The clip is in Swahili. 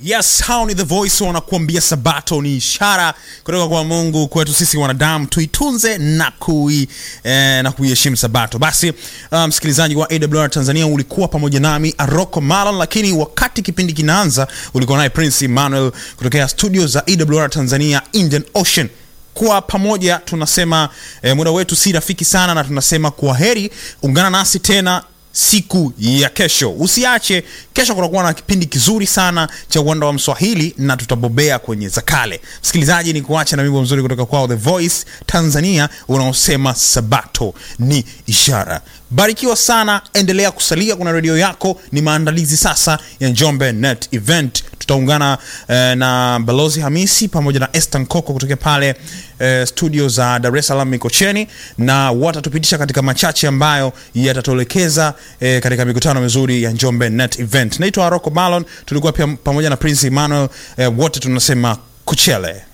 Yes, hao ni The Voice wanakuambia Sabato ni ishara kutoka kwa Mungu kwetu sisi wanadamu, tuitunze na kui eh, na kuiheshimu Sabato. Basi uh, msikilizaji wa AWR Tanzania, ulikuwa pamoja nami Aroko Malon, lakini wakati kipindi kinaanza ulikuwa naye Prince Emmanuel kutokea studio za AWR Tanzania Indian Ocean kwa pamoja tunasema eh, muda wetu si rafiki sana, na tunasema kwa heri. Ungana nasi tena siku ya kesho. Usiache, kesho kutakuwa na kipindi kizuri sana cha uwanda wa Mswahili na tutabobea kwenye za kale. Msikilizaji, ni kuacha na wimbo mzuri kutoka kwao The Voice Tanzania unaosema Sabato ni ishara. Barikiwa sana, endelea kusalia kuna redio yako. Ni maandalizi sasa ya Njombe Net Event. Tutaungana eh, na Balozi Hamisi pamoja na Esther Nkoko kutoka pale eh, studio za Dar es Salaam Mikocheni, na watatupitisha katika machache ambayo yatatuelekeza eh, katika mikutano mizuri ya Njombe Net Event. Naitwa Aroko Malon, tulikuwa pia pamoja na Prince Emmanuel eh, wote tunasema kuchele.